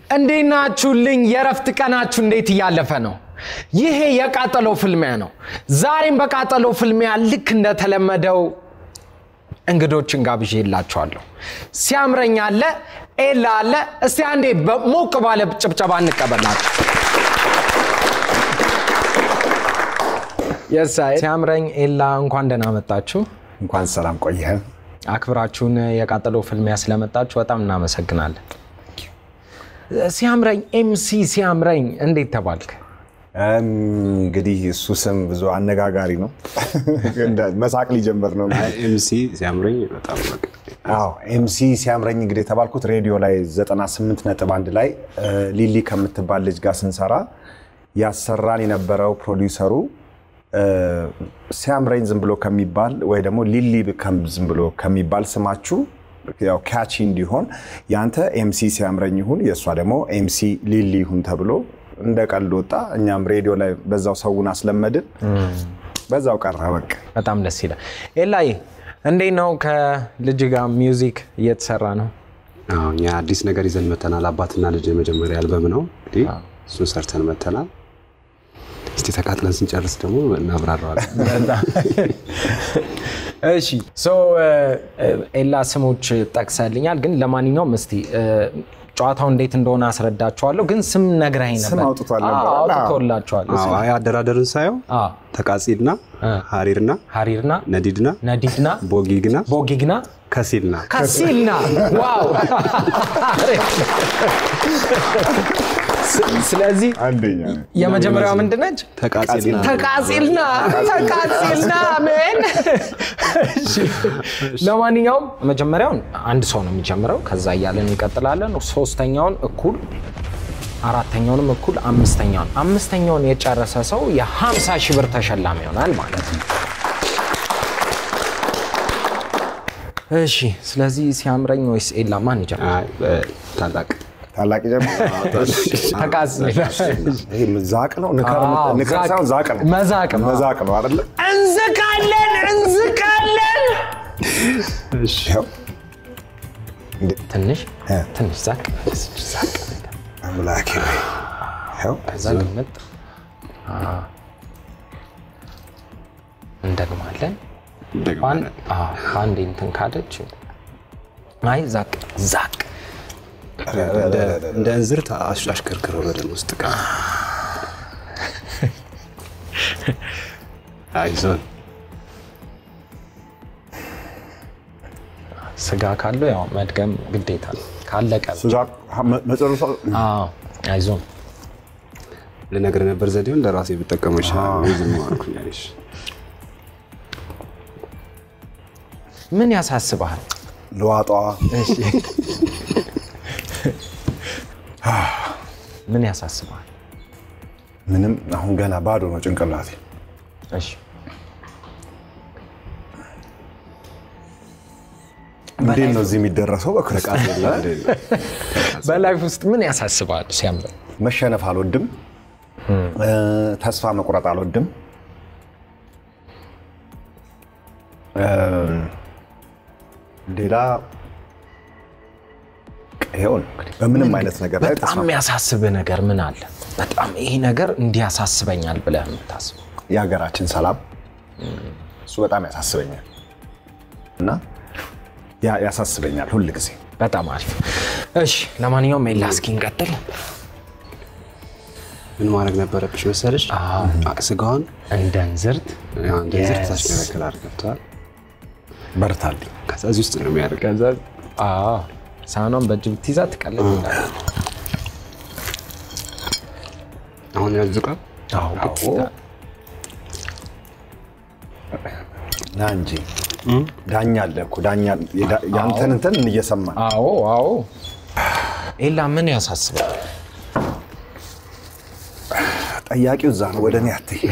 እንዴት ናችሁልኝ? የእረፍት ቀናችሁ እንዴት እያለፈ ነው? ይሄ የቃጠሎ ፍልሚያ ነው። ዛሬም በቃጠሎ ፍልሚያ ልክ እንደተለመደው እንግዶችን ጋብዤ የላችኋለሁ። ሲያምረኝ አለ፣ ኤላ አለ። እስቲ አንዴ ሞቅ ባለ ጭብጨባ እንቀበላቸው። የሳይ ሲያምረኝ ኤላ፣ እንኳን ደህና መጣችሁ። እንኳን ሰላም ቆየህ። አክብራችሁን የቃጠሎ ፍልሚያ ስለመጣችሁ በጣም እናመሰግናለን። ሲያምረኝ ኤምሲ ሲያምረኝ እንዴት ተባልክ? እንግዲህ እሱ ስም ብዙ አነጋጋሪ ነው። መሳቅ ሊጀምር ነው። ኤምሲ ሲያምረኝ በጣም በቃ አዎ ኤምሲ ሲያምረኝ እንግዲህ የተባልኩት ሬዲዮ ላይ 98 ነጥብ አንድ ላይ ሊሊ ከምትባል ልጅ ጋር ስንሰራ ያሰራን የነበረው ፕሮዲውሰሩ ሲያምረኝ ዝም ብሎ ከሚባል ወይ ደግሞ ሊሊ ዝም ብሎ ከሚባል ስማችሁ ያው ካቺ እንዲሆን ያንተ ኤምሲ ሲያምረኝ ይሁን የእሷ ደግሞ ኤምሲ ሊሊ ይሁን ተብሎ እንደ ቀልድ ወጣ። እኛም ሬዲዮ ላይ በዛው ሰውን አስለመድን፣ በዛው ቀረ በቃ። በጣም ደስ ይላል። ኤላይ እንዴት ነው? ከልጅ ጋር ሚውዚክ እየተሰራ ነው። አዎ፣ እኛ አዲስ ነገር ይዘን መተናል። አባትና ልጅ የመጀመሪያ አልበም ነው እንግዲህ እሱን ሰርተን መተናል። እስቲ ተቃጥለን ስንጨርስ ደግሞ እናብራራዋለን። እሺ ሶ ኤላ ስሞች ጠቅሰልኛል፣ ግን ለማንኛውም እስቲ ጨዋታው እንዴት እንደሆነ አስረዳችኋለሁ። ግን ስም ነግራኝ ነበር። ስም አውጥቷል ነበር። አዎ፣ አውጥቶላችኋል። አዎ፣ አይ አደራደርን ሳየው አዎ፣ ተቃጺልና ሀሪርና ሀሪርና ነዲድና ነዲድና ቦጊግና ቦጊግና ከሲልና ከሲልና ዋው! ስለዚህ አንደኛ የመጀመሪያው ምንድን ነች? ተቃጺልና ተቃጺልና ተቃጺልና ምን? እሺ። ለማንኛውም መጀመሪያውን አንድ ሰው ነው የሚጀምረው። ከዛ እያለን እንቀጥላለን። ሶስተኛውን እኩል፣ አራተኛውንም እኩል፣ አምስተኛውን አምስተኛውን የጨረሰ ሰው የ50 ሺህ ብር ተሸላሚ ይሆናል ማለት ነው። እሺ። ስለዚህ ሲያምረኝ ወይስ ኤላ ማን ይጀምራል? አይ፣ እ፣ ታላቅ ታላቅ ጀምር። ተቃጺልና ይሄ ዛቅ ነው ንከር አዎ፣ ንከር ዛቅ። ሳይሆን ዛቅ ነው መዛቅ ነው። መዛቅ ነው አይደለ? እንዝቃለን እንዝቃለን። ይኸው ትንሽ እ። ትንሽ ዛቅ ዛቅ ነገር አምላኬ ሆይ ይኸው ከዛ ግምጥ አ፣ እንደግማለን። ደግመን ባን- አ፣ በአንዴ እንትን ካለች አይ ዛቅ ዛቅ እንደ- እንደ እንዝርት አሽ- አሽከርክረው በደም ውስጥ ቃ አይዞን ስጋ ካለው ያው መድገም ግዴታ ነው። ካለቀ ስጋ መጨረሻ አዎ፣ አይዞን ልነግርህ ነበር ዘዴውን ለራሴ ብጠቀመው ይሻላል። ወይ ዝም አልኩኝ አለሽ። ምን ያሳስብሃል? ለዋጧ ምን ያሳስብሃል? ምንም አሁን ገና ባዶ ነው ጭንቅላቴ። እሺ እንዴት ነው እዚህ የሚደረሰው? በክርስቶስ በላይፍ ውስጥ ምን ያሳስብሃል? ሲያምር መሸነፍ አልወድም፣ እ፣ ተስፋ መቁረጥ አልወድም። እ፣ ሌላ ይኸው ነው እንግዲህ በምንም አይነት ነገር ላይ በጣም ተስፋ የሚያሳስብህ ነገር ምን አለ? በጣም ይሄ ነገር እንዲያሳስበኛል ብለህ የምታስበው የሀገራችን ሰላም እሱ በጣም ያሳስበኛል እና ያ- ያሳስበኛል ሁል ጊዜ። በጣም አሪፍ። እሺ ለማንኛውም ኤላ እስኪ እንቀጥል። ምን ማድረግ ነበረብሽ መሰለሽ? አ- ስጋውን እንደ እንዝርት ያው እንደ እንዝርት Yes. ታሽከረክራል። ገብቶሃል? በርታልኝ። ከዛ እዚህ ውስጥ ነው የሚያደርግ ከዛ አዎ ሳህኗን በእጅ ብትይዛ ትቀልል ይላል። አሁን ያዝቃ አዎ ግዴታ። ና እንጂ ዳኛ አለ እኮ ዳኛ የዳ- ያንተን እንትን እየሰማን አዎ አዎ። ኤላ ምን ያሳስባል? ጠያቂው እዛ ነው፣ ወደ እኔ አትይ።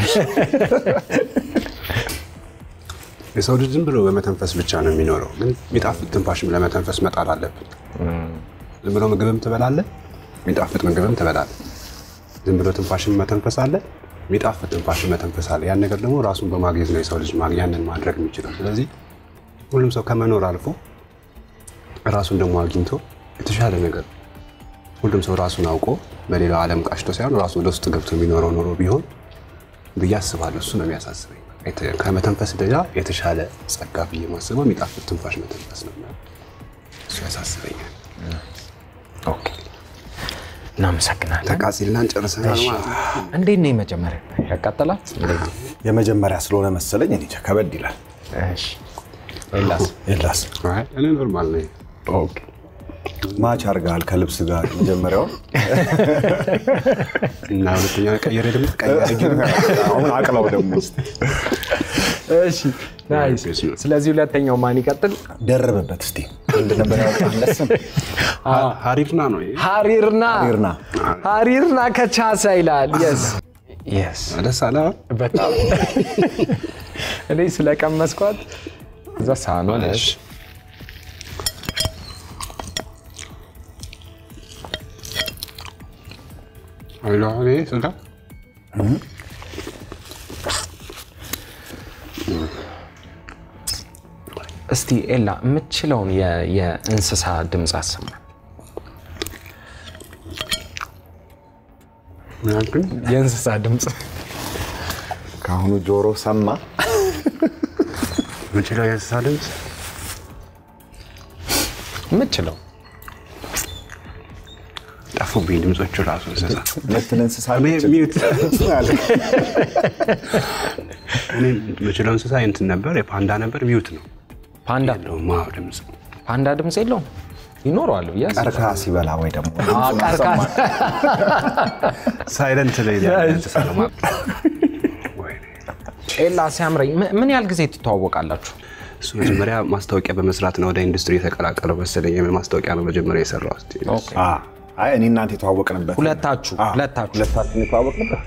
የሰው ልጅ ዝም ብሎ በመተንፈስ ብቻ ነው የሚኖረው፣ ግን የሚጣፍጥ ትንፋሽም ለመተንፈስ መጣል አለብን። ዝም ብሎ ምግብም ትበላለህ፣ የሚጣፍጥ ምግብም ትበላለህ። ዝም ብሎ ትንፋሽም መተንፈስ አለ፣ የሚጣፍጥ ትንፋሽም መተንፈስ አለ። ያን ነገር ደግሞ ራሱን በማግኘት ነው የሰው ልጅ ማግ- ያንን ማድረግ የሚችለው። ስለዚህ ሁሉም ሰው ከመኖር አልፎ ራሱን ደግሞ አግኝቶ የተሻለ ነገር ሁሉም ሰው ራሱን አውቆ በሌላው ዓለም ቃሽቶ ሳይሆን ራሱ ወደ ውስጥ ገብቶ የሚኖረው ኖሮ ቢሆን ብዬ አስባለሁ። እሱ ነው የሚያሳስበኝ። የተ- ከመተንፈስ ሌላ የተሻለ ጸጋ ብዬ ማስበው የሚጣፍጥ ትንፋሽ መተንፈስ ነው። እሱ ያሳስበኛል። ኦኬ፣ እናመሰግናለን። ተቃጺልና እንጨርሰናል ማለት ነው። እንዴት ነው የመጀመሪያ ያቃጠላት? እንዴት ነው? የመጀመሪያ ስለሆነ መሰለኝ እኔ እንጃ ከበድ ይላል። እሺ፣ ኤላስ? የላስ አይ፣ እኔ ኖርማል ነኝ። ኦኬ፣ ማች አድርገሃል ከልብስ ጋር መጀመሪያውን እና ሁለተኛ ቀየረ ደግሞ ቀየረ አሁን አቅላው ደግሞ ውስጥ እሺ፣ ናይስ። ስለዚህ ሁለተኛው ማን ይቀጥል? ደረበበት እስቲ ምንድን ነበር ያወጣለት ስም? ሀሪርና ነው ይሄ። ሀሪርና ሀሪርና። ሀሪርና ከቻሳ ይላል። የስ የስ ደስ አለ በጣም እኔ ስለቀመስኳት እዛ ሳህኗን እሺ። አሎ፣ እኔ ስጋ እስቲ ኤላ የምትችለውን የ- የእንስሳ ድምፅ አሰማ። ምን አልኩኝ? የእንስሳ ድምፅ ከአሁኑ ጆሮ ሰማ። የምችለው የእንስሳ ድምፅ የምትችለው ጠፉብኝ ድምፆቹ ራሱ እንስሳ ሁለትን እንስሳ እኔ ሚዩት እኔ የምችለው እንስሳ እንትን ነበር፣ የፓንዳ ነበር። ሚዩት ነው ፓንዳ የለውም። አዎ ድምፅ ፓንዳ ድምፅ የለውም ይኖረዋል ብዬ አስባለሁ። ቀርከሃ ሲበላ ወይ ደግሞ አዎ፣ ቀርቃ- ሳይለንት ላይ ያለ እንስሳ ነው ማለት ነው። ወይኔ። ኤላ ሲያምረኝ ም- ምን ያህል ጊዜ ትተዋወቃላችሁ? እሱ መጀመሪያ ማስታወቂያ በመስራት ነው ወደ ኢንዱስትሪ የተቀላቀለው መሰለኝ። የምን ማስታወቂያ ነው መጀመሪያ የሰራው? እስኪ አ፣ አይ እኔ እናንተ የተዋወቅንበት ሁለታችሁ አ፣ ሁለታችሁ ሁለታችን የተዋወቅንበት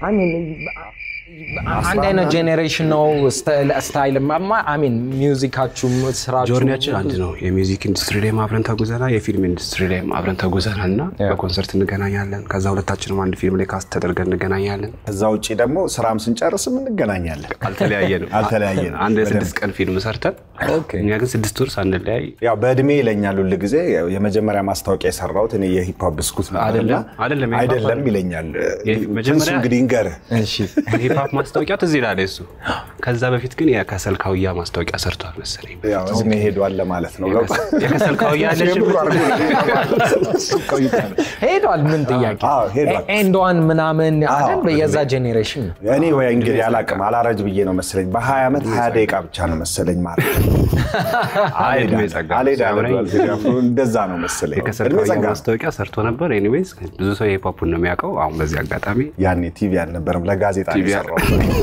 አንድ አይነት ጄኔሬሽን ነው ስታይል አሚን ሚውዚካችሁም ስራችሁ ጆርኒያችን አንድ ነው። የሚውዚክ ኢንዱስትሪ ላይ አብረን ተጉዘናል። የፊልም ኢንዱስትሪ ላይ አብረን ተጉዘናል እና በኮንሰርት እንገናኛለን። ከዛ ሁለታችንም አንድ ፊልም ላይ ካስት ተደርገን እንገናኛለን። ከዛ ውጭ ደግሞ ስራም ስንጨርስም እንገናኛለን። አልተለያየንም። አልተለያየንም። አንድ የስድስት ቀን ፊልም ሰርተን እኛ ግን ስድስት ወር ሳንለያይ ያው በእድሜ ይለኛል ሁል ጊዜ የመጀመሪያ ማስታወቂያ የሰራሁት እኔ የሂፕሆፕ ብስኩት ነበርና አይደለም፣ አይደለም፣ የሂፕሆፕ አይደለም ይለኛል። መጀመሪያ- ትንሱ እንግዲህ እንገርህ እሺ የሂፕሆፕ ማስታወቂያ ትዝ ይላል እሱ። ከዛ በፊት ግን የከሰል ካውያ ማስታወቂያ ሰርቷል መሰለኝ። ያው እድሜ ሄዷል ለማለት ነው። የከሰል ካውያ ያለች የምሩ አድርጎ ቆይቷል። ሄዷል። ምን ጥያቄ አዎ፣ ሄዷል። ኤንድዋን ምናምን አይደል? የዛ ጄኔሬሽን ነው። እኔ ወይ እንግዲህ አላቅም አላረጅ ብዬ ነው መሰለኝ። በ20 ዓመት 20 ደቂቃ ብቻ ነው መሰለኝ ማለት ነው። አይ እድሜ ጸጋ አልሄድ ሲያምረኝ አልሄድ አልሄድ እንደዛ ነው መሰለኝ። የከሰል እድሜ ካውያ ጸጋ ነው። ማስታወቂያ ሰርቶ ነበር። ኤኒዌይስ ብዙ ሰው የሂፕሆፑን ነው የሚያውቀው። አሁን በዚህ አጋጣሚ ያኔ ቲቪ አልነበረም፣ ለጋዜጣ ነው ቲቪ የሰራው።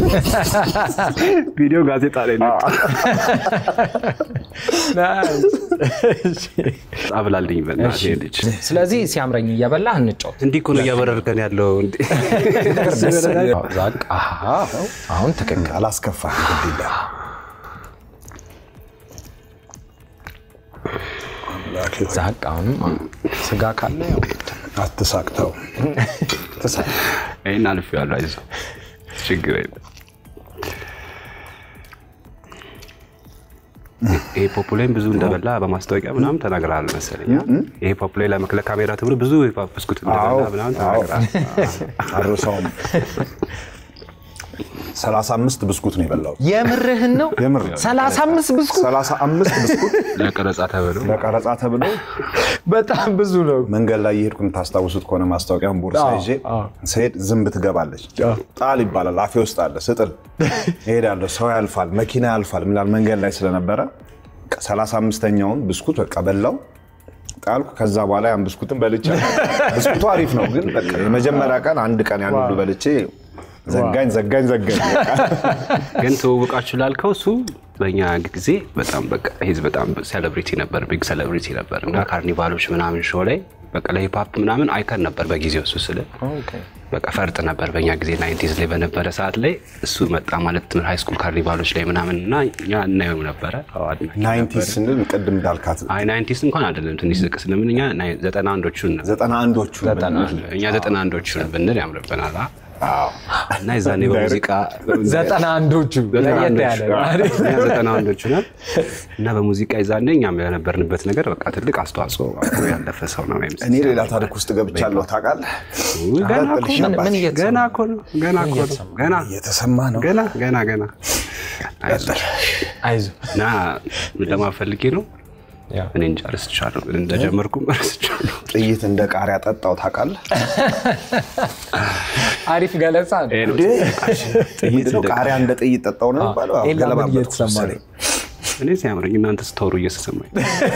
ቪዲዮ ጋዜጣ ላይ ነው አብላልኝ በእናትህ ልጅ ስለዚህ ሲያምረኝ እየበላህ እንጫወት። እንዲህ እኮ ነው እያበረርከን ያለው። እንዴ! ዛቅ አሃ፣ አሁን ትክክል። አላስከፋም ግድ የለም። ዛቅ አሁንም ስጋ ካለ ያው አትሳቅተው ትሳቅ። ይህን አልፌዋለሁ። አይዞህ ችግር የለም። ይሄ ፖፑ ላይም ብዙ እንደበላ በማስታወቂያ ምናምን ተናግረሃል መሰለኝ። ይሄ ፖፑ ላይ ለመክለ ካሜራ ተብሎ ብዙ የሂፕሆፕ ብስኩት እንደበላ ምናምን ተናግረሃል። አርሰውም 35 ብስኩት ነው የበላሁት። የምርህን ነው? የምር 35 ብስኩት 35 ብስኩት ለቀረጻ ተብሎ ለቀረጻ ተብሎ በጣም ብዙ ነው። መንገድ ላይ የሄድኩ የምታስታውሱት ከሆነ ማስታወቂያን ቦርሳ አዎ፣ ይዤ አዎ። ስሄድ ዝንብ ትገባለች። ጣል ይባላል። አፌ ውስጥ አለ። ስጥል እሄዳለሁ። ሰው ያልፋል፣ መኪና ያልፋል። ምላል መንገድ ላይ ስለነበረ 35ኛውን ብስኩት በቃ በላው ጣልኩ። ከዛ በኋላ ያን ብስኩትን በልቼ ብስኩቱ አሪፍ ነው፣ ግን በቃ የመጀመሪያ ቀን አንድ ቀን ያን ሁሉ በልቼ ዘጋኝ ዘጋኝ ዘጋኝ። በቃ ግን ትውውቃችሁ ላልከው እሱ በእኛ ጊዜ በጣም በቃ ሂዝ በጣም ሴሌብሪቲ ነበር፣ ቢግ ሴሌብሪቲ ነበር እና ካርኒቫሎች ምናምን ሾው ላይ በቃ ለሂፕሆፕ ምናምን አይከን ነበር በጊዜው እሱ ስለ በቃ ፈርጥ ነበር በእኛ ጊዜ ናይንቲዝ ላይ በነበረ ሰዓት ላይ እሱ መጣ ማለት ትምህርት ሃይ ስኩል ካርኒቫሎች ላይ ምናምን እና እኛ እናየው ነበረ። አዎ፣ አድናቂ ናይንቲ ነበር። ስንል ቅድም እንዳልካት አይ ናይንቲስ እንኳን አይደለም ትንሽ ዝቅ ስለምን እኛ ናይ- ዘጠና አንዶቹን ነው ዘጠና አንዶቹ እኛ ዘጠና አንዶቹን ብንል ያምርብናል። አ? እና የዛኔ በሙዚቃ ዘጠና አንዶቹ ለየት ያለ ነው አይደል? እኛ ዘጠና ወንዶች ነን እና በሙዚቃ የዛኔ እኛም የነበርንበት ነገር በቃ ትልቅ አስተዋጽኦ አድርጎ ያለፈ ሰው ነው ኤምሲ እኔ ሌላ ታሪክ ውስጥ ገብቻለሁ ታውቃለህ። ገና እኮ ቀጥልሽ ምን- ምን አባቴ። እየተሰማ ገና እኮ ነው ገና እኮ ነው ገና እየተሰማ ነው። ገና ገና ገና አይዞህ። አይዞህ እና ምን ለማፈልጌ ነው ያው እኔ እንጃ ረስቻለሁ እንደጀመርኩም ረስቻለሁ ጥይት እንደ ቃሪያ ጠጣው ታውቃለህ። አሪፍ ገለጻ ነው። ይሄ ነው እንዴ? ጥይት ምንድን ነው እንደ ቃሪያ እንደ ጥይት ጠጣው ነው የሚባለው? አዎ፣ ኤላ ምን ገለባበጥኩ እየተሰማ መሰለኝ። ነው? እኔ ሲያምረኝ እናንተ ስተወሩ እየተሰማኝ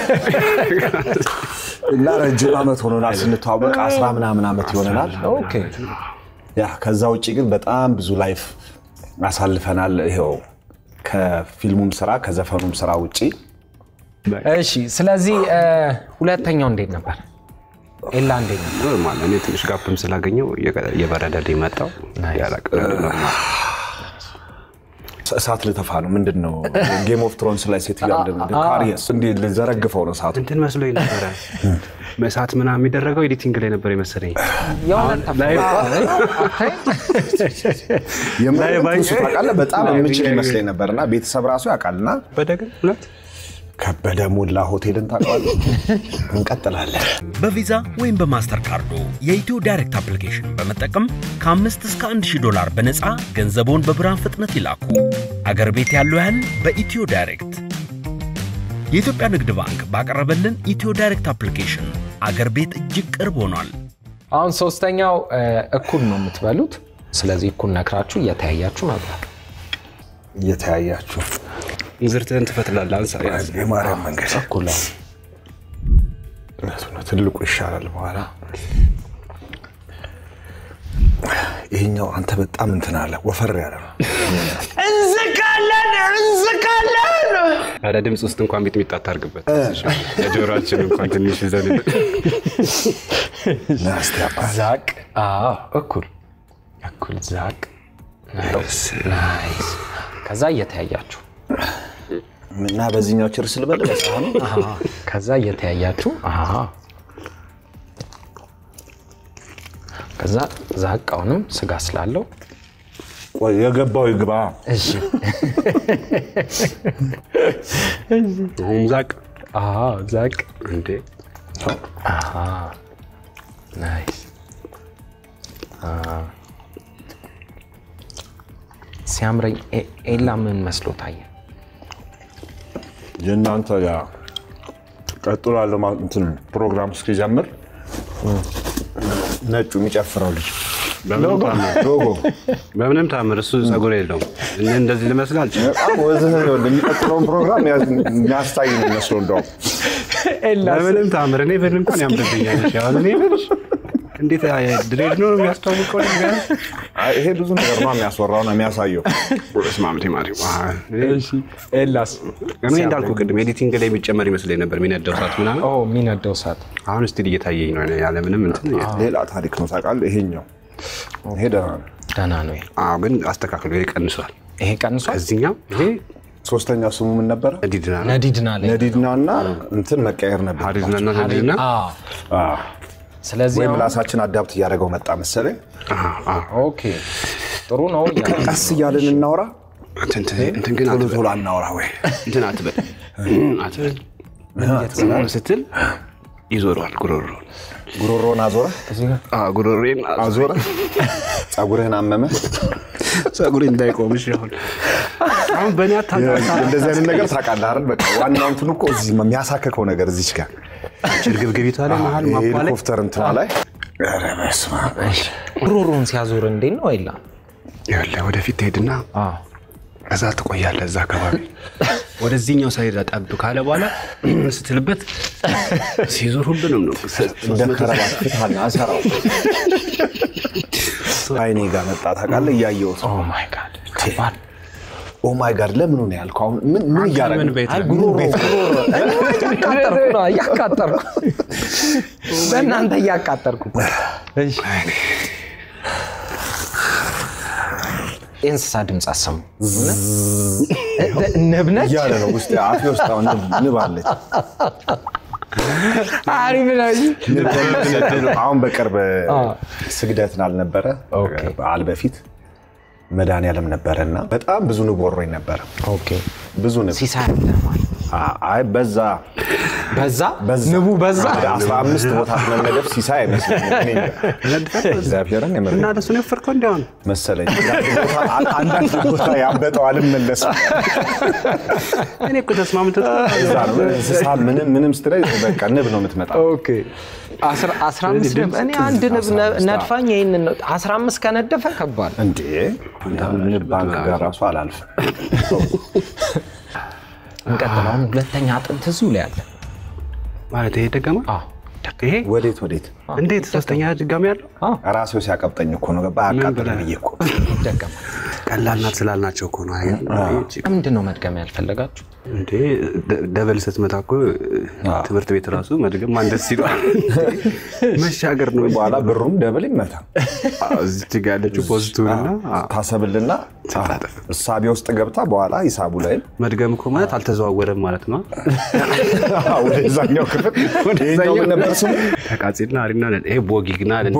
እና ረጅም ዓመት ሆኖናል ስንተዋወቅ አስራ ምናምን ዓመት ይሆነናል። ኦኬ ያ ከዛ ውጭ ግን በጣም ብዙ ላይፍ አሳልፈናል። ይኸው ከፊልሙም ስራ ከዘፈኑም ስራ ውጭ እሺ። ስለዚህ እ፣ ሁለተኛው እንዴት ነበር? ኤላ እንዴት ነበር? ኖርማል እኔ ትንሽ ጋፕም ስላገኘው እየበረደልኝ መጣው ያላቅ ኖርማል እሳት ልተፋ ነው ምንድን ነው ጌም ኦፍ ትሮንስ ላይ ሴትዮዋ ካሪየስ እንዲ ልዘረግፈው ነው እሳቱ እንትን መስሎኝ ነበረ መሳት ምናምን የሚደረገው ኤዲቲንግ ላይ ነበር የመሰለኝ የሆነ የምር እሱ ታውቃለህ በጣም የምችል ይመስለኝ ነበር እና ቤተሰብ ራሱ ያውቃልና በደግን ሁለት ከበደ ሞላ ሆቴልን ታውቀዋለህ እንቀጥላለን በቪዛ ወይም በማስተር ካርዶ የኢትዮ ዳይሬክት አፕሊኬሽን በመጠቀም ከአምስት እስከ አንድ ሺህ ዶላር በነፃ ገንዘቦን በብርሃን ፍጥነት ይላኩ። አገር ቤት ያለው ያህል በኢትዮ ዳይሬክት። የኢትዮጵያ ንግድ ባንክ ባቀረበልን ኢትዮ ዳይሬክት አፕሊኬሽን አገር ቤት እጅግ ቅርብ ሆኗል። አሁን ሶስተኛው እ፣ እኩል ነው የምትበሉት። ስለዚህ እኩል ነክራችሁ እየተያያችሁ መብላት። እየተያያችሁ እንዝርትህን ትፈትላለህ አንሳ ያዝ። የማርያም መንገድ እኩል ነው። እውነቱ ነው ትልቁ ይሻላል በኋላ ይሄኛው አንተ በጣም እንትን አለ ወፈር ያለ ነው እንዝቃለን እንዝቃለን። ያለ ድምፅ ውስጥ እንኳን ሚጥሚጣ አታርግበት ለጆሮአችን እንኳን ትንሽ ይዘን ናስቲ አባት ዛቅ። አዎ እኩል እኩል ዛቅ። ናይስ ናይስ። ከዛ እየተያያችሁ እና በዚህኛው ችርስ ልበል በሳህኑ አሃ። ከዛ እየተያያችሁ አሃ። ከዛ ዛቃውንም ስጋ ስላለው ቆይ የገባው ይግባ እሺ አሁን ዛቅ አዎ ዛቅ እንዴ ናይስ አዎ። ሲያምረኝ ኤ- ኤላ ምን መስሎ ታየ? የእናንተ ያ ቀጥሎ ያለው ማ- እንትን ፕሮግራም እስኪጀምር ነጩ የሚጨፍረው ልጅ በምንም ታምር ሎጎ በምንም ታምር እሱ ጸጉር የለውም እኔ እንደዚህ ልመስል አልችልም በጣም ወዝህ ነው። የሚቀጥለውን ፕሮግራም ያዝ- የሚያስታይ ነው የሚመስለው እንደውም በምንም ታምር እኔ ብን እንኳን ያምርብኛል እሺ፣ አሁን እኔ ብልሽ እንዴት ድሬድ ነው የሚያስተዋውቀው ነገር አይ፣ ይሄ ብዙ ነገር ነው የሚያስወራው ነው የሚያሳየው። ስማምቴ ማሪ ኤላስ እኔ እንዳልኩ ቅድም ኤዲቲንግ ላይ የሚጨመር ይመስለኝ ነበር የሚነደው ሰዓት ምናምን ኦ የሚነደው እሳት አሁን ስቲል እየታየኝ ነው ያለምንም እንትን ሌላ ታሪክ ነው ታውቃለህ። ይሄኛው ይሄ ደህና ነው። ደህና ነው። ይሄ አዎ ግን አስተካክሎ ይሄ ቀንሷል ይሄ ቀንሷል። እዚህኛው ይሄ ሶስተኛው ስሙ ምን ነበረ? ዲድና ነው ነዲድና ላይ ነዲድና እና እንትን መቀየር ነበር። ሀዲዝና እና ዲድና አዎ። አዎ። ስለዚህ ወይም አሁን- ራሳችን አዳፕት እያደረገው መጣ መሰለኝ። ኦኬ ጥሩ ነው እያለ ቀስ እያልን እናውራ፣ እንትን ግን ቶሎ አትበል ቶሎ አናውራ ወይ እንትን አትበል አትበል ስትል ይዞረዋል ጉሮሮ ጉሮሮን አዞረ ጉሮሮን አዞረ፣ ጸጉርህን አመመ። ጸጉሬ እንዳይቆምሽ አሁን አሁን በእኔ አታጣሳ እንደዚህ አይነት ነገር ታውቃለህ አይደል? በቃ ዋናው እንትኑ እኮ እዚህ የሚያሳክከው ነገር እዚች ጋር ችርግብግቢቷ ላይ መሀል ማቋ ላይ ሄሊኮፕተር እንትኗ ላይ ኧረ በስመ አብ። ጉሮሮን ሲያዞር እንዴት ነው ኤላ? ይኸውልህ ወደፊት ትሄድና አዎ። እዛ ትቆያለህ እዛ አካባቢ ወደዚህኛው ሳይድ ጠብ ካለ በኋላ ስትልበት ሲዞር ሁሉንም ነው እንደ ከረባት ፍታና አሰራው አይኔ ጋር መጣ ታውቃለህ፣ እያየሁት ኦ ማይ ጋድ ከባድ ኦ ማይ ጋድ ለምኑ ነው ያልከው? አሁን ምን ምን እያደረግን ምን ቤት አይ ነው? ጉሮሮ ጉሮሮ እያቃጠርኩ ነው እያቃጠርኩ በእናንተ እያቃጠርኩ እሺ የእንስሳ ድምፅ አሰሙ ንብነች እያለ ነው ውስጥ አፌ ውስጥ አሁን ንብ- ንብ አለች። አሪፍ ነው። አሁን በቅርብ ስግደት ላልነበረ በዓል በፊት መድኃኒዓለም ነበረ እና በጣም ብዙ ንብ ወሮኝ ነበረ። ኦኬ ብዙ ንብ ሲሳይ አለማል አይ በዛ በዛ በዛ ንቡ በዛ ወደ 15 ቦታ መመደብ ሲሳይ አይመስለኝም። እኔ እንጃ። እግዚአብሔርን የምር እና ለሱ ነው የፈርከው እንዲያውን መሰለኝ አንዳንድ ቦታ- አንዳንድ ቦታ ያበጠው አልመለስም። እኔ እኮ ተስማምተህ እዛ ነው እንስሳ ምንም ምንም ስትለኝ በቃ ንብ ነው የምትመጣው። ኦኬ አስራ አስራ አምስት ንብ እኔ አንድ ንብ ነ- ነድፋኝ ይህንን ነው አስራ አምስት ከነደፈ ከባድ እንዴ ንብ ባንክ ጋር ራሱ አላልፍም። እንቀጥላውን ሁለተኛ አጥንት እዚሁ ላይ አለ ማለት ይሄ ደገማ አዎ ይሄ ወዴት ወዴት እንዴት ሶስተኛ ድጋሚ ያለው ራሴው ሲያቀብጠኝ እኮ ነው ገባ አቃጥል ብዬ እኮ ደገማ ቀላል ናት ስላልናቸው እኮ ነው። አየህ? ምንድን ነው መድገም ያልፈለጋችሁ እንዴ ደ- ደበል ስትመታ እኮ ትምህርት ቤት ራሱ መድገም ማን ደስ ይለዋል? መሻገር ነው። በኋላ ብሩም ደብል ይመታ እዚች ጋ ያለችው ፖዚቲቭና ታሰብልና ስታጠፍ እሳቤ ውስጥ ገብታ በኋላ ሂሳቡ ላይ መድገም እኮ ማለት አልተዘዋወረም ማለት ነው። ወደዛኛው ክፍል ይሄኛው ምን ነበር ስሙ? ተቃጺልና አሪና ነን። ይሄ ቦጊግና ነን።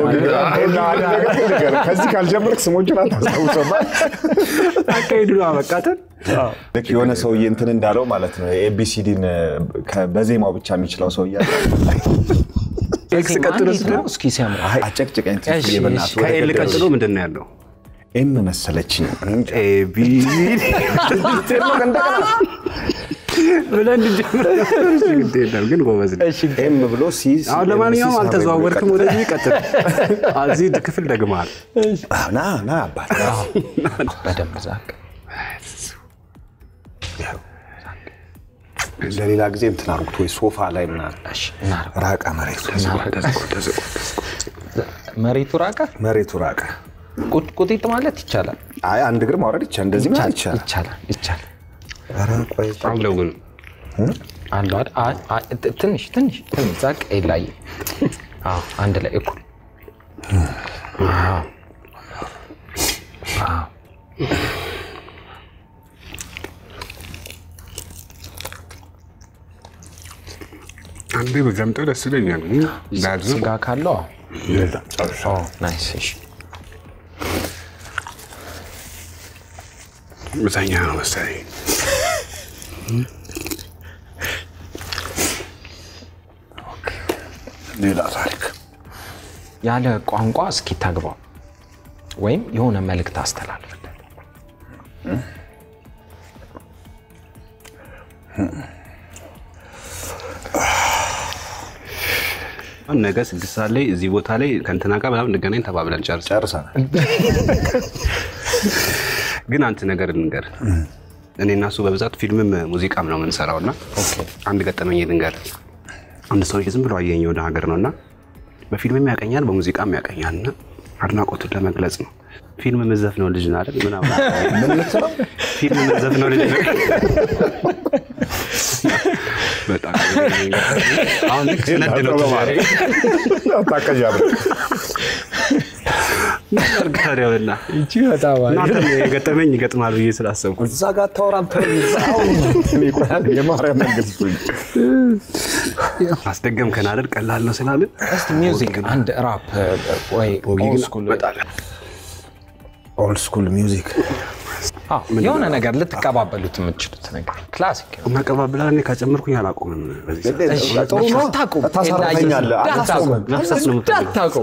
ከዚህ ካልጀመርክ ስሞችን አታስታውሰማ። አካሄዱ ነው አበቃተን። ልክ የሆነ ሰውዬ እንትን እንዳለው ማለት ነው ኤቢሲዲን በዜማው ብቻ የሚችለው ሰውዬ አለ። ኤክስ ቀጥሎ እንዴት ነው እስኪ ሲያምር አይ አጨቅጭቀኝ ትንሽ እሺ፣ በእናትህ ወደ ከኤል ገደል። ቀጥሎ ምንድን ነው ያለው? ኤም መሰለችኝ እኔ እንጃ። ኤቢ ብለን እንጀምር። ግድ የለም ግን ጎበዝ ነህ። ኤም ብሎ ሲ ሲ- አሁን ኤም ለማንኛውም ሲ አልተዘዋወርክም፣ ወደዚህ ቀጥል። እዚህ ክፍል ደግመሃል። አዎ፣ ና ና አባት በደንብ ዛቅ ለሌላ ጊዜ እንትን አድርጉት ወይ ሶፋ ላይ ምናምን እሺ እናድርግ ራቀ መሬቱ መሬቱ ራቀ መሬቱ ራቀ ቁጥ- ቁጢጥ ማለት ይቻላል አይ አንድ እግር ማውረድ ይቻላል እንደዚህ ማለት ይቻላል ይቻላል ይቻላል ኧረ ቆይ አለው ግን አሉ አይደል? አይ፣ አይ፣ ት- ትንሽ ትንሽ ትንሽ ዛቅ ላይ አዎ አንድ ላይ እኩል አዎ። አዎ። አንዴ በገምጠው ደስ ይለኛል። ዳዝ ስጋ ካለው አዎ። ኦ፣ ናይስ እሺ ምተኛ ነው መሰለኝ። ሌላ ታሪክ ያለ ቋንቋ እስኪ ተግባው ወይም የሆነ መልእክት አስተላልፍለት አሁን ነገ ስድስት ሰዓት ላይ እዚህ ቦታ ላይ ከእንትና ጋር ምናምን እንገናኝ ተባብለን ጨርሰ ጨርሰናል ግን አንተ ነገር ልንገር እኔ እና እሱ በብዛት ፊልምም ሙዚቃም ነው የምንሰራው እና አንድ ገጠመኝ ልንገር አንድ ሰው ዝም ብሎ አየኝ ወደ ሀገር ነው እና በፊልምም ያቀኛል በሙዚቃም ያቀኛል እና አድናቆቱን ለመግለጽ ነው ፊልም መዘፍነው ልጅ ነው አይደል ምናምን ምን ልትለው ፊልም መዘፍነው ልጅ ነው በጣም አሁን ልክ ስነድ ነው ዛሬ አታቀዣብር ታዲያ በላ እቺ በጣም እናንተም የገጠመኝ ይገጥማል ብዬ ስላሰብኩ እዛ ጋር አታወራም ተው፣ እዛው እኔ ቆይ አንዴ የማርያም መንግስት አስደገምከን አይደል ቀላል ነው ስላልን እስቲ ሚውዚክ አንድ ራፕ ወይ ኦልድ ስኩል ኦልድ ስኩል ሚውዚክ አዎ፣ የሆነ ነገር ልትቀባበሉት የምትችሉት ነገር ክላሲክ እናቀባብላ እኔ ካጨመርኩኝ አላቆምም በዚህ ሰዓት። ጥሩ ነው አታቁም ታሳርፈኛለህ አላስቆምም መፍሰስ ነው የምፈልገው። እንዳታቁም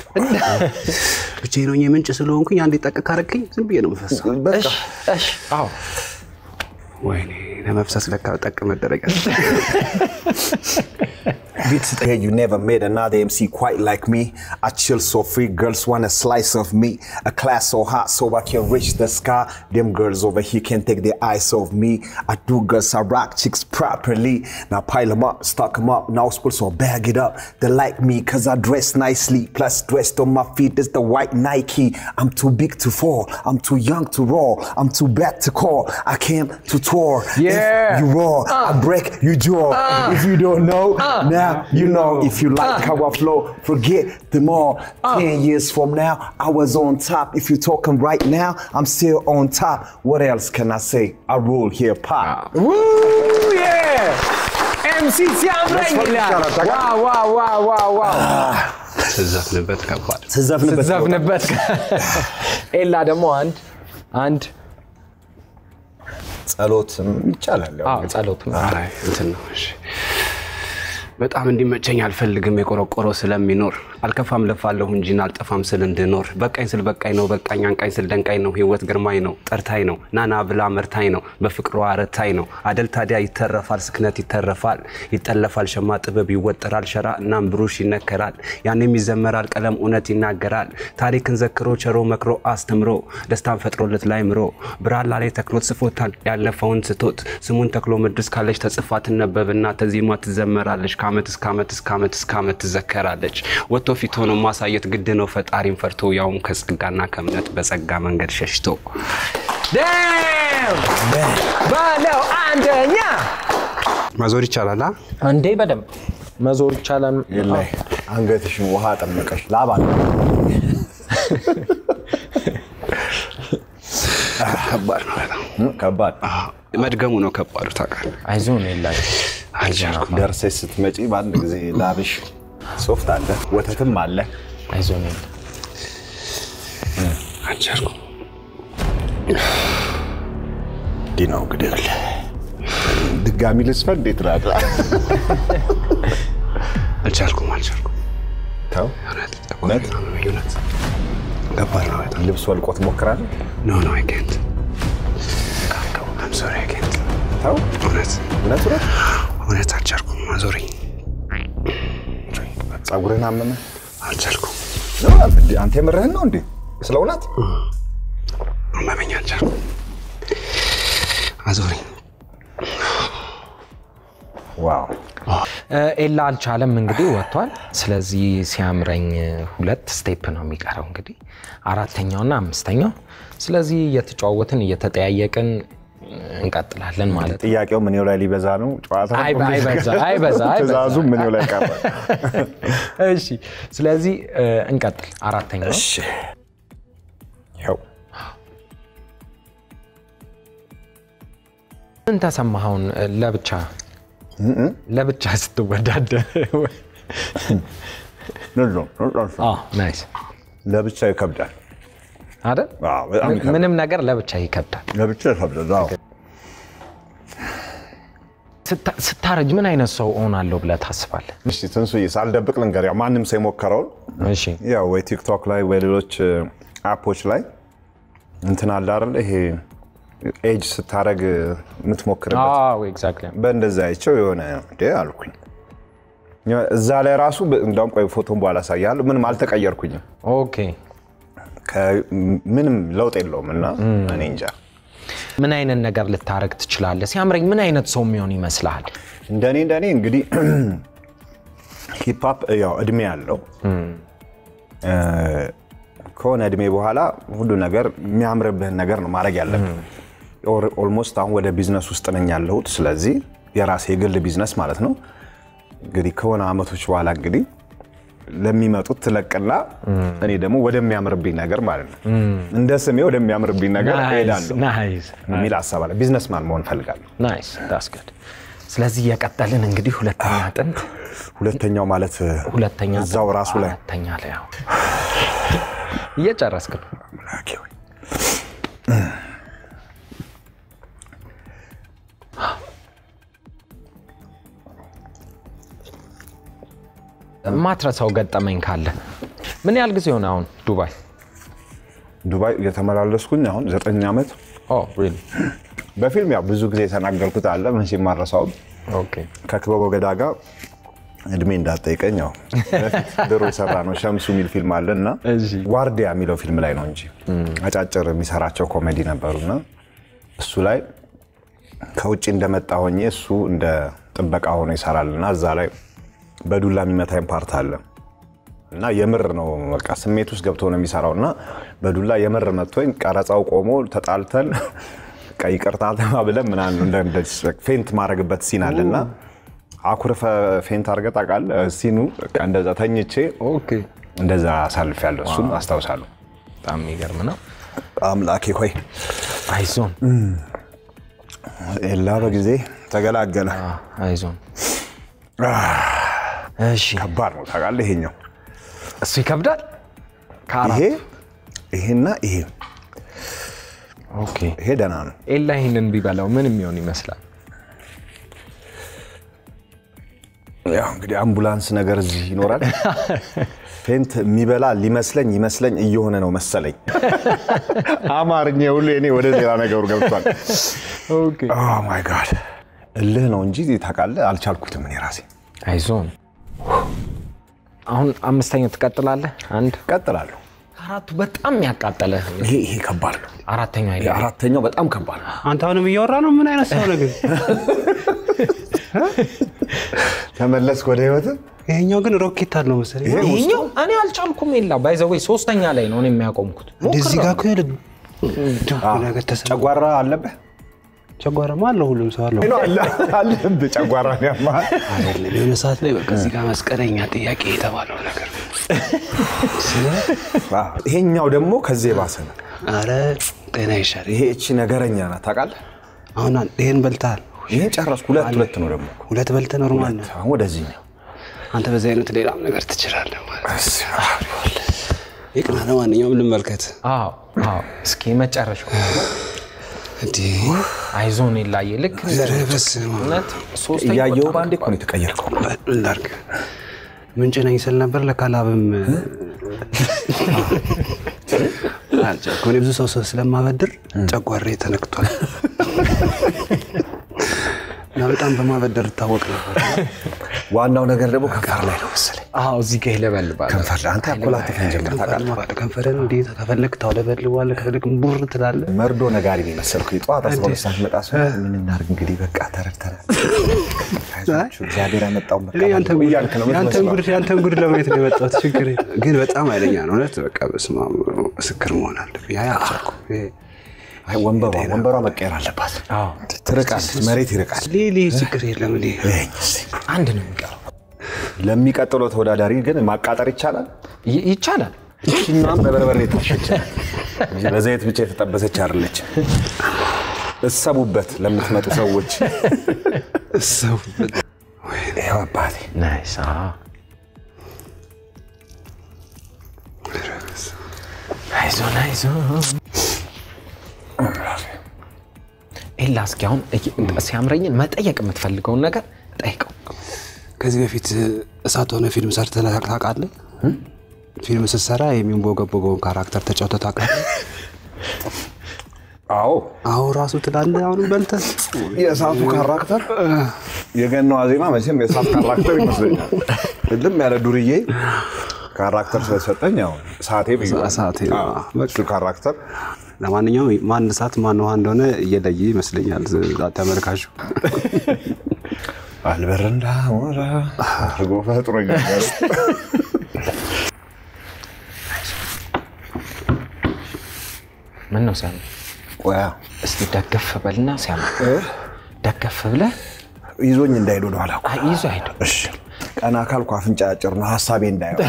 ብቻዬን ሆኜ ምንጭ ስለሆንኩኝ አንዴ ጠቅ ካረግከኝ ዝም ብዬ ነው የምፈሰው። በቃ እሺ አዎ ወይኔ ለመፍሰስ ለካ ጠቅ መደረግ Beats yeah, you never met another MC quite like me. I chill so free, girls want a slice of me. A class so hot so I can reach the sky. Them girls over here can't take their eyes off me. I do girls, I rock chicks properly. Now pile them up, stock them up, now spool so bag it up. They like me cause I dress nicely. Plus dressed on my feet is the white Nike. I'm too big to fall, I'm too young to roll, I'm too bad to call. I came to tour. Yeah. If you roar, I break your jaw. If you don't know, now you know. If you like how I flow, forget them all. Ten years from now, I was on top. If you're talking right now, I'm still on top. What else can I say? I rule hip hop. Woo, yeah! ኤምሲ ሲያምረኝ ይላል። ዋው ዋው ዋው ዋው ዋው ስዘፍንበት ከባድ ስዘፍንበት ስትዘፍንበት ኤላ ደግሞ አንድ አንድ ጸሎትም ይቻላል። ያው አዎ፣ ጸሎት ነው። አይ እንትን ነው እሺ። በጣም እንዲመቸኝ አልፈልግም የቆረቆረው ስለሚኖር አልከፋም ለፋለሁ እንጂን አልጠፋም ስል እንድኖር በቃኝ ስል በቃኝ ነው በቃኝ አንቃኝ ስል ደንቃኝ ነው ህይወት ግርማኝ ነው ጠርታኝ ነው ናና ብላ መርታኝ ነው በፍቅሯ ረታኝ ነው አደል ታዲያ ይተረፋል ስክነት ይተረፋል ይጠለፋል ሸማ ጥበብ ይወጠራል ሸራ እናም ብሩሽ ይነከራል ያኔም ይዘመራል ቀለም እውነት ይናገራል ታሪክን ዘክሮ ቸሮ መክሮ አስተምሮ ደስታን ፈጥሮለት ላይ ምሮ ብራላ ላይ ተክሎት ስፎታል ያለፈውን ስቶት ስሙን ተክሎ ምድስ ካለች ተጽፋ ትነበብና ተዚማ ትዘመራለች ከአመት እስከ ዓመት እስከ ዓመት እስከ ዓመት ትዘከራለች ወጥቶ ፊት ሆኖ ማሳየት ግድ ነው ፈጣሪን ፈርቶ ያውም ከጸጋና ከእምነት በጸጋ መንገድ ሸሽቶ ዳም ባለው አንደኛ ማዞር ይቻላል አ? እንዴ በደንብ መዞር ይቻላል። የላይ አንገትሽን ውሃ ጠመቀሽ ላባ ነው። ከባድ ነው በጣም እም፣ ከባድ አዎ፣ መድገሙ ነው ከባዱ ታውቃለህ አይዞን ኤላ አልቻልኩም ደርሰሽ ስትመጪ በአንድ ጊዜ ላብሽ ሶፍት አለ፣ ወተትም አለ። አይዞን ኤላ አልቻልኩም እንዲህ ነው እንግዲህ ድጋሚ ልስፈን እንዴት ናት? አልቻልኩም አልቻልኩም ተው እውነት ጠቆር ምናምን እውነት ከባድ ነው በጣም ልብስ ወልቆ ትሞክራለህ? ኖ ኖ አይ ኬንት አም ሶሪ አይ ኬንት ተው እውነት እውነት እውነት እውነት አልቻልኩም ማዞሪ ጸጉርህን አመመ? አልቻልኩም ነው እንዴ? አንተ የምርህን ነው እንዴ? ስለ እውነት አመመኝ አልቻልኩም አዞሪ ዋው ኤላ አልቻለም እንግዲህ ወጥቷል። ስለዚህ ሲያምረኝ ሁለት ስቴፕ ነው የሚቀረው እንግዲህ አራተኛውና አምስተኛው። ስለዚህ እየተጫወትን እየተጠያየቅን እንቀጥላለን ማለት ነው። ጥያቄው ምኔው ላይ ሊበዛ ነው? ጨዋታ አይ- አይበዛ አይበዛ አይበዛ። ትእዛዙ ምኔው ላይ ቀረ? እሺ ስለዚህ እ፣ እንቀጥል። አራተኛው እሺ ይኸው ምን ተሰማኸውን? እ፣ ለብቻ ለብቻ ስትወዳደር ናይስ ለብቻ ይከብዳል። አይደል? አዎ፣ በጣም ይከብዳል። ምንም ነገር ለብቻ ይከብዳል። ለብቻ ይከብዳል። አዎ። ስታ- ስታረጅ ምን አይነት ሰው እሆናለሁ ብለህ ታስባለህ? እሺ ትንሱዬ ሳልደብቅ ልንገር፣ ያው ማንም ሰው የሞከረውን እሺ ያው ወይ ቲክቶክ ላይ ወይ ሌሎች አፖች ላይ እንትን አለ አይደል ይሄ ኤጅ ስታረግ የምትሞክርበት አዎ ኤግዛክትሊ በእንደዛ አይቸው የሆነ እንዴ አልኩኝ። እዛ ላይ ራሱ በ- እንዳውም ቆይ ፎቶን በኋላ አሳያለሁ። ምንም አልተቀየርኩኝም። ኦኬ ከ- ምንም ለውጥ የለውም እና እኔ እንጃ ምን አይነት ነገር ልታረግ ትችላለህ? ሲያምረኝ ምን አይነት ሰው የሚሆን ይመስልሃል? እንደኔ እንደኔ እንግዲህ ሂፕሆፕ ያው እድሜ ያለው ከሆነ እድሜ በኋላ ሁሉ ነገር የሚያምርብህን ነገር ነው ማድረግ ያለብህ። ኦልሞስት አሁን ወደ ቢዝነስ ውስጥ ነኝ ያለሁት። ስለዚህ የራሴ የግል ቢዝነስ ማለት ነው። እንግዲህ ከሆነ አመቶች በኋላ እንግዲህ ለሚመጡት ትለቅና እኔ ደግሞ ወደሚያምርብኝ ነገር ማለት ነው እንደ ስሜ ወደሚያምርብኝ ነገር እሄዳለሁ ናይስ የሚል ሀሳብ አለ። ቢዝነስማን መሆን እፈልጋለሁ። ናይስ ዳስ ጉድ። ስለዚህ የቀጠልን እንግዲህ ሁለተኛ ጥንት ሁለተኛው ማለት ሁለተኛ እዛው ጥንት ራሱ ላይ አራተኛ ላይ አዎ። እየጨረስክ ነው። አምላኬ ሆይ። ማትረሳው ገጠመኝ ካለ ምን ያህል ጊዜ ሆነ አሁን ዱባይ? ዱባይ እየተመላለስኩኝ አሁን ዘጠኝ ዓመት ኦ ሪሊ በፊልም ያው ብዙ ጊዜ የተናገርኩት አለ መቼም ማረሳውም ኦኬ ከክበበ ገዳ ጋር እድሜ እንዳትጠይቀኝ ያው በፊት ድሮ የሰራ ነው ሸምሱ የሚል ፊልም አለ እና እሺ። ዋርዲያ የሚለው ፊልም ላይ ነው እንጂ አጫጭር የሚሰራቸው ኮሜዲ ነበሩና እሱ ላይ ከውጭ እንደመጣ ሆኜ እሱ እንደ ጥበቃ ሆኖ ይሰራል እና እዛ ላይ በዱላ የሚመታኝ ፓርት አለ እና የምር ነው በቃ ስሜት ውስጥ ገብቶ ነው የሚሰራው እና በዱላ የምር መጥቶኝ ቀረጻው ቆሞ ተጣልተን በቃ ይቅርታ ተባብለን ምናምን እንደ- እንደ ፌንት ማድረግበት ሲን አለ እና አኩርፈ ፌንት አድርገህ ታውቃለህ? ሲኑ በቃ እንደዛ ተኝቼ ኦኬ እንደዛ አሳልፌያለሁ። እሱን አስታውሳለሁ። በጣም የሚገርም ነው። አምላኬ ሆይ አይዞን ኤላ በጊዜ ተገላገለ። አይዞን እሺ ከባድ ነው ታውቃለህ። ይሄኛው እሱ ይከብዳል። ከአራት ይሄ ይሄና ይሄ ኦኬ። ይሄ ደህና ነው። ኤላ ይህንን ቢበላው ምን የሚሆን ይመስላል? ያው እንግዲህ አምቡላንስ ነገር እዚህ ይኖራል። ፌንት የሚበላ ሊመስለኝ ይመስለኝ እየሆነ ነው መሰለኝ። አማርኛ ሁሉ እኔ ወደ ሌላ ነገሩ ገብቷል። ኦኬ። ማይ ጋድ እልህ ነው እንጂ ታውቃለህ፣ አልቻልኩትም እኔ ራሴ። አይዞን። አሁን አምስተኛው ትቀጥላለህ። አንድ ቀጥላለሁ። ከአራቱ በጣም ያቃጠለ ይሄ ይሄ ከባድ ነው። አራተኛው አይደለም። አራተኛው በጣም ከባድ ነው። አንተ አሁንም እያወራ ነው። ምን አይነት ሰው ነው ግን? ተመለስክ ወደ ህይወት። ይሄኛው ግን ሮኬት አለው መሰለኝ። ይሄ ይሄኛው እኔ አልቻልኩም። የላ ባይዘወይ ሶስተኛ ላይ ነው እኔ የሚያቆምኩት። እንደዚህ ጋር እኮ ያለ ድብ ነገር ተሰ ጨጓራ አለብህ ጨጓራማ አለው ሁሉም ሰው አለው። አለብህ ጨጓራ ያማል። አይደለም የሆነ ሰዓት ላይ በቃ እዚህ ጋር መስቀለኛ ጥያቄ የተባለው ነገር ይሄኛው ደግሞ ከዚህ የባሰ ነው። አረ ጤና ይሻል። ይሄ እቺ ነገረኛ ናት ታውቃለህ። አሁን ይሄን በልተሃል፣ ይሄን ጨረስኩ። ሁለት ሁለት ነው ደግሞ ሁለት በልተህ ኖርማል ነው። አሁን ወደዚህኛው አንተ በዚህ አይነት ሌላም ነገር ትችላለህ ማለት ይቅና። ለማንኛውም ልመልከት። አዎ አዎ። እስኪ መጨረሻው እንዲህ አይዞን የላየ ልክ እንደ ኧረ በስመ አብ። እውነት ሶስተኛው እያየሁ በጣም በአንዴ እኮ ነው የተቀየርከው። ምን ላድርግ? ምንጭ ነኝ ስል ነበር። ለካ ላብም አልቻልኩም። እኔ ብዙ ሰው ሰው ስለማበድር ጨጓሬ ተነክቷል እና በጣም በማበደር እታወቅ ነበር። ዋናው ነገር ደግሞ ከንፈር ላይ ነው መሰለኝ። አዎ እዚህ ጋር ይለበልባል። ከንፈር ላይ አንተ ያኮላተፈን ጀምር ታውቃለህ። ከንፈርን እንዴት ከፈለግ ታውለበልባለህ፣ ከፈለግ ቡር ትላለህ። መርዶ ነጋሪ ነው የመሰልኩ። የጠዋት አስራ ሁለት ሰዓት መጣ ሰው ምን እናድርግ እንግዲህ በቃ ተረድተናል። አይዟችሁ እግዚአብሔር ያመጣውን እኔ ያንተን ጉድ- እያልክ ነው ያንተን የምትመስለው። ጉድ ያንተን ጉድ ለማየት ነው የመጣሁት። ችግር የለም። ግን በጣም ኃይለኛ ነው እውነት። በቃ በስመ አብ ምስክር መሆን አለብኝ። ያ አልቻልኩም። ይሄ አይ ወንበሯ ወንበሯ መቀየር አለባት። አዎ ትርቃለች፣ መሬት ይርቃል። ሌሌ ችግር የለም። እኔ ይኸኝ እስኪ። አንድ ነው የሚቀረው። ለሚቀጥለው ተወዳዳሪ ግን ማቃጠር ይቻላል። ይ- ይቻላል። ይችኛም በበርበሬ ታሸች በዘይት ብቻ የተጠበሰች አይደለች። እሰቡበት ለምትመጡ ሰዎች። ሰው ይኸው አባቴ ናይስ። አዎ አይዞን አይዞን። ኤላ እስኪ አሁን እይ- ሲያምረኝን መጠየቅ የምትፈልገውን ነገር ጠይቀው። ከዚህ በፊት እሳት ሆነ ፊልም ሰርተህ ታውቃለህ? ፊልም ስትሰራ የሚንቦገቦገውን ካራክተር ተጫውተህ ታውቃለህ? አዎ አዎ ራሱ ትላለህ። አሁንም በልተህ የእሳቱ ካራክተር የገናዋ ዜማ መቼም የእሳት ካራክተር ይመስለኛል። ልም ያለ ዱርዬ ካራክተር ስለሰጠኝ ያው እሳቴ ብዬዋለሁ። እሳቴ፣ አዎ፣ እሱ ካራክተር ለማንኛውም ማን እሳት ማን ውሃ እንደሆነ እየለየ ይመስለኛል ተመልካቹ። አልበር እንዳሞራ አድርጎ ፈጥሮኛል። ምን ነው ሲያምር? ቆያ እስቲ ደገፍ በልና ሲያምር ደገፍ ብለህ ይዞኝ እንዳይሄድ ወደኋላ እኮ። አይ፣ ይዞ አይደው እሺ ቀና ካልኩ አፍንጫ አጭር ነው ሀሳቤ እንዳይሆን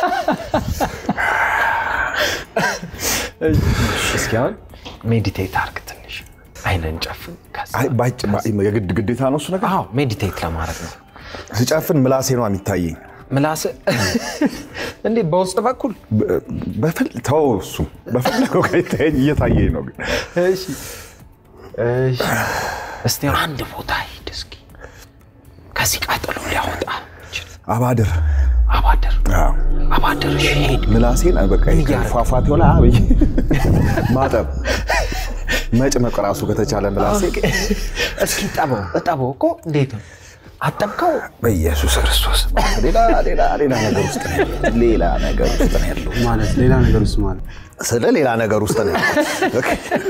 እስኪ አሁን ሜዲቴት አርግ ትንሽ አይነን ጨፍን። ከዛ አይ ባጭ የግድ ግዴታ ነው እሱ ነገር። አዎ ሜዲቴት ለማድረግ ነው። ስጨፍን ምላሴ ነው የሚታየኝ። ምላስ እንዴት በውስጥ በኩል በ- በፍል ተው እሱ በፈለገው ከይታየኝ እየታየኝ ነው ግን እሺ እሺ። እስቲ አንድ ቦታ ሂድ እስኪ ከዚህ ቀጥሎ ሊያወጣ ይችላል። አባድር አባደር አዎ። አባደር እሺ ሂድ ምላሴን በቃ ይሄ እያደረግ። ፏፏቴው ላይ አብይ ማጠብ መጭመቅ ራሱ ከተቻለ ምላሴ እስኪ ጠበው እጠበው እኮ እንዴት ነው አጠብከው? በኢየሱስ ክርስቶስ ሌላ ሌላ ሌላ ነገር ውስጥ ነው ያለው። ሌላ ነገር ውስጥ ነው ያለው። ማለት ሌላ ነገር ውስጥ ማለት ስለ ሌላ ነገር ውስጥ ነው ያለው።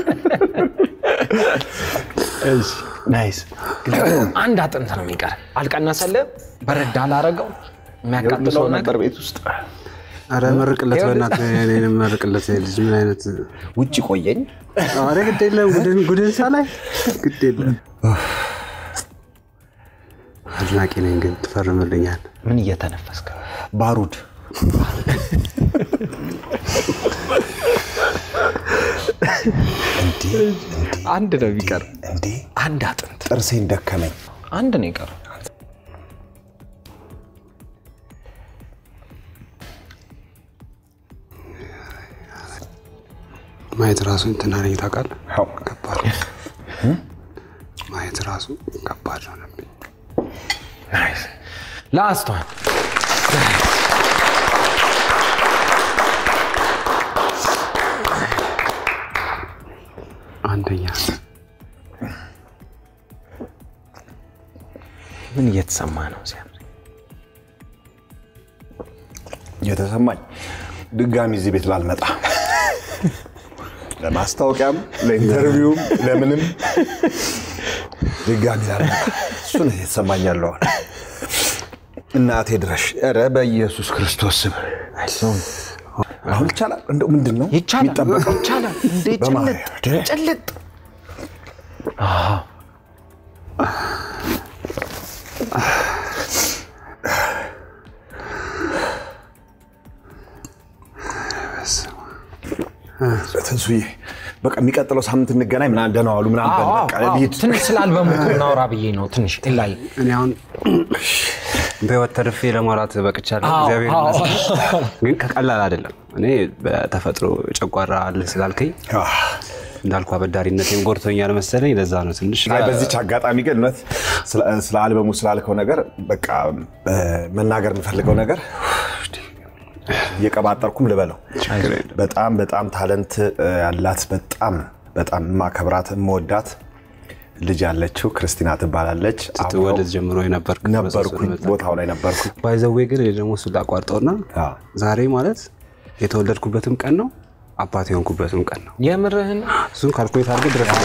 ናይስ። አንድ አጥንት ነው የሚቀር። አልቀነሰልህም? በረድ አላረገው የሚያቃጥለው ሰው ነገር ነበር ቤት ውስጥ አረ መርቅለት፣ በእናትህ እኔንም መርቅለት። ይሄ ልጅ ምን አይነት ውጭ ቆየኝ። አረ ግድ የለም ጉድን ጉድን ሳላይ ግድ የለም። አድናቂ ነኝ ግን ትፈርምልኛል። ምን እየተነፈስክ ነው? ባሩድ እንዲህ እንዲህ አንድ ነው የሚቀር። እንዲህ አንድ አጥንት ጥርሴን ደከመኝ። አንድ ነው የቀረው። ማየት ራሱ እንትን አለኝ ታውቃለህ። አዎ። ከባድ ነው። ማየት ራሱ ከባድ ሆነብኝ። ላስቷን አንደኛ ምን እየተሰማ ነው? ሲያምር የተሰማኝ ድጋሚ እዚህ ቤት ላልመጣ ለማስታወቂያም ለኢንተርቪውም ለምንም ድጋሚ ላልመጣ እሱ ነው የተሰማኝ ያለው አሁን። እናቴ ድረሽ ኧረ በኢየሱስ ክርስቶስ ስም አሁን ይቻላል እንደው ምንድን ነው ይቻላል የሚጠበቀው? ይቻላል። እንዴ በማርያም ጭልጥ ጭልጥ ትንሱዬ በቃ የሚቀጥለው ሳምንት እንገናኝ ምናምን ደህና ዋሉ ምናምን በል አዎ፣ በቃ አዎ፣ ልሂድ። ትንሽ ስላልበሙ እናውራ ብዬ ነው። ትንሽ ላይ እኔ አሁን በህይወት ተርፌ ለማውራት በቅቻለሁ። አዎ፣ እግዚአብሔር አዎ። ይመስገን። ግን ከቀላል አይደለም። እኔ በተፈጥሮ ጨጓራ አለህ ስላልከኝ አህ፣ እንዳልኩ አበዳሪነቴም ጎድቶኛል መሰለኝ። ለዛ ነው ትንሽ አይ በዚች አጋጣሚ ግን እውነት ስለ- ስለ አልበሙ ስላልከው ነገር በቃ እ፣ መናገር የምፈልገው ነገር እየቀባጠርኩም ልበለው ችግር የለም። በጣም በጣም ታለንት እ፣ ያላት በጣም በጣም የማከብራት የምወዳት ልጅ ያለችው ክርስቲና ትባላለች። ስትወለድ ጀምሮ የነበርክ ነበርኩኝ ቦታው ላይ ነበርኩኝ። ባይዘዌ ግን እኔ ደግሞ እሱን ላቋርጠውና አዎ። ዛሬ ማለት የተወለድኩበትም ቀን ነው አባት የሆንኩበትም ቀን ነው። የምርህን እሱን ካልኩሌት አድርገህ ድረስ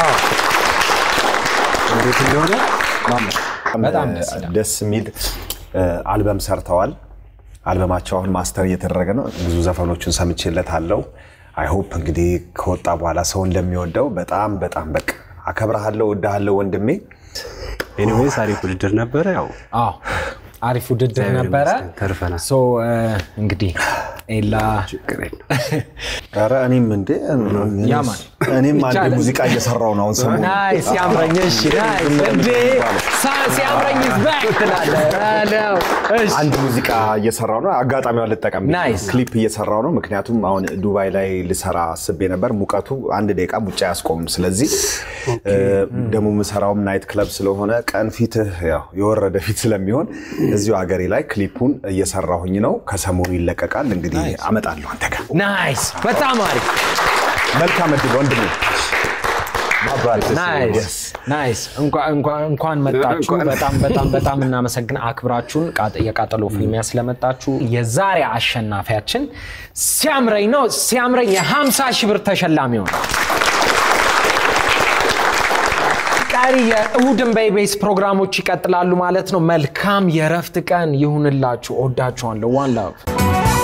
እንዴት እንደሆነ በጣም ደስ ይላል። ደስ የሚል እ፣ አልበም ሰርተዋል። አልበማቸው አሁን ማስተር እየተደረገ ነው። ብዙ ዘፈኖቹን ሰምቼለታለሁ። አይ ሆፕ እንግዲህ ከወጣ በኋላ ሰው እንደሚወደው በጣም በጣም በቃ አከብረሃለሁ፣ ወድሃለሁ ወንድሜ። ኤኒዌይስ አሪፍ ውድድር ነበረ። ያው አዎ አሪፍ ውድድር እግዚአብሔር ነበረ። ይመስገን ተርፈናል። ሶ እንግዲህ ኤላ ችግር የለም። ኧረ እኔም እንዴ ያማን። እኔም አንድ ይቻላል። ሙዚቃ እየሰራው ነው አሁን ሰሞኑን። ናይስ ሲያምረኝ፣ እሺ ናይስ እንዴ ሳ- ሲያምረኝ is back ትላለህ። አለው። እሺ አንድ ሙዚቃ እየሰራው ነው። አጋጣሚዋን ልጠቀም ብዬ ናይስ። ክሊፕ እየሰራው ነው። ምክንያቱም አሁን ዱባይ ላይ ልሰራ አስቤ ነበር። ሙቀቱ አንድ ደቂቃ ውጭ አያስቆምም። ስለዚህ እ፣ ደግሞ የምሰራውም ናይት ክለብ ስለሆነ ቀን ፊትህ ያው የወረደ ፊት ስለሚሆን እዚሁ ሀገሬ ላይ ክሊፑን እየሰራሁኝ ነው። ከሰሞኑ ይለቀቃል። እንግዲህ አመጣለሁ አንተ ጋር። ናይስ በጣም አሪፍ መልካም እድል ወንድሜ። ናይስ ናይስ። እንኳ- እንኳ- እንኳን መጣችሁ። በጣም በጣም በጣም እናመሰግን አክብራችሁን ቃጥ- የቃጠሎ ፊልሚያ ስለመጣችሁ። የዛሬ አሸናፊያችን ሲያምረኝ ነው። ሲያምረኝ የ50 ሺህ ብር ተሸላሚ ሆነ። ቀሪ የእሁድን በኢቢኤስ ፕሮግራሞች ይቀጥላሉ ማለት ነው። መልካም የእረፍት ቀን ይሁንላችሁ። እወዳችኋለሁ። ዋን ላቭ